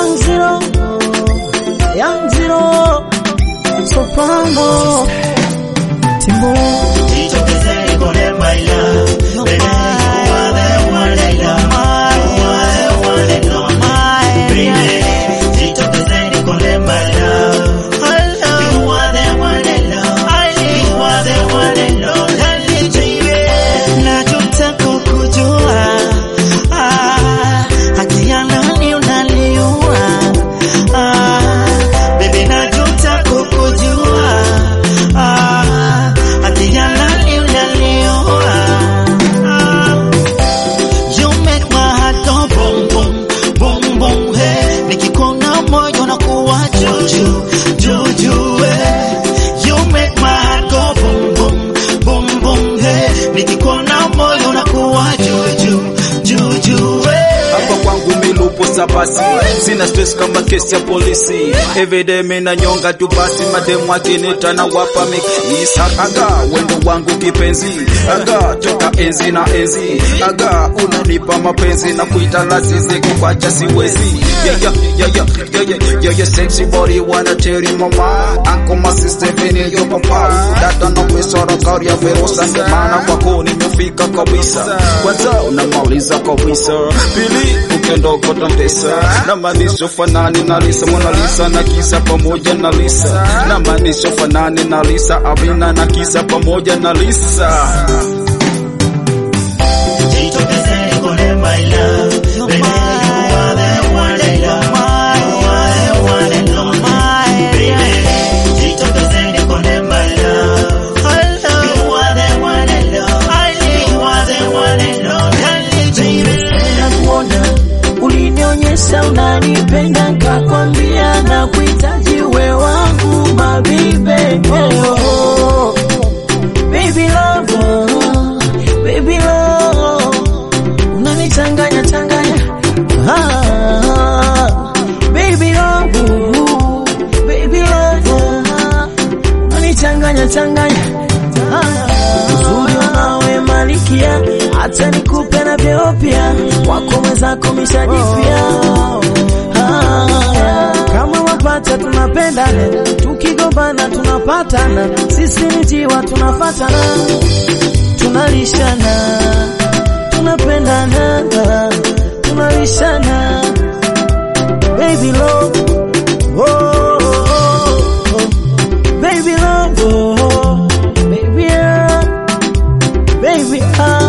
Young Zero, Young Zero, Soprano, Timbo. Jitokezeni kone my love. Baby, you are the one I love. You are the one and only. Baby, jitokezeni kone my love. You are the one I love. You are the one and only. Baby, nachotaka kujua, ah, haki ya nani unaliua? Ah, baby, nachotaka kujua, ah, haki ya nani unaliua? Ah, You make my heart go boom boom boom boom hey nikikuona moyo unakuwa juju juju hey You make my heart go boom boom boom boom hey nikikuona moyo unakuwa juju juju hey hapa kwangu milupo sabasi sina stress kama kesi ya polisi everyday mina nyonga tu basi mademu akinita na wapa mikisa aga wendo wangu kipenzi aga toka enzi na enzi aga unanipa mapenzi na kuita lazizi kukwacha siwezi yeah, yeah, yeah, yeah, yeah, yeah, yeah, yeah, sexy body wanna tell you mama anko my sister vini yo papa dada na kuisora kari ya verosa ndio maana kwako nimefika kabisa kwanza unamaliza kabisa pili ukendoko tontesa na maanisho fanani na Lisa Mona Lisa na kisa pamoja na Lisa na maanisho fanani na Lisa Amina na kisa pamoja na Lisa Jitokezeni kone my love Baby, you are the one I love You are the one and only Baby, jitokezeni kone my love You are the one I love You are the one and only Baby, nakuona ulinionyesha unanipenda, nkakwambia na kuhitaji we wangu mabibe. Oh, oh. Baby love, oh, baby love, unanichanganya changanya. Ah, baby love, oh, baby love, oh, unanichanganya changanya. Ah, uzuri unawe malikia, hata nikupe na vyeo pia, wako mwenzako mishajipia. Ah, kama wapata tunapendana, tukigombana tunapatana, sisi ni jiwa tunafatana, tunalishana, tunapendana, tunalishana, baby love, oh, oh, oh, oh. baby love, oh, baby, ah, baby, ah,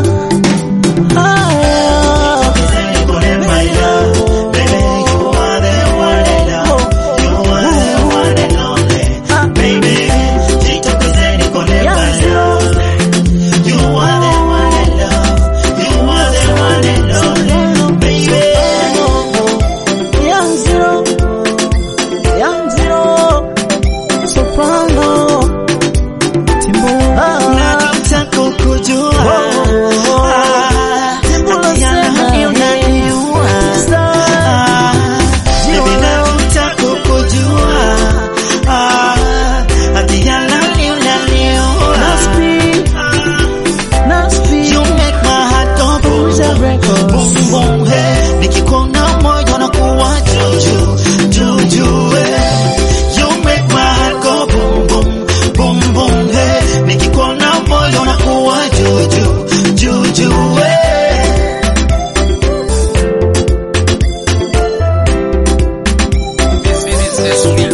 ah. jitokezeni kone my love Baby, you are the one I love You are the one and only Baby, jitokezeni kone my love You are the one I love You are the one and only Baby Young Zero, Young Zero, Soprano, Timbo, Nataka kujua Timbo haki ya nani unaliua Ah, Baby nataka kujua Ah, haki ya nani unaliua Nasty, Nasty, You make my heart go boom Booza Records. boom boom hey nikikuona moyo unakuwa juju juju hey You make my heart go boom boom boom boom hey nikikuona moyo unakuwa juju juju hey This is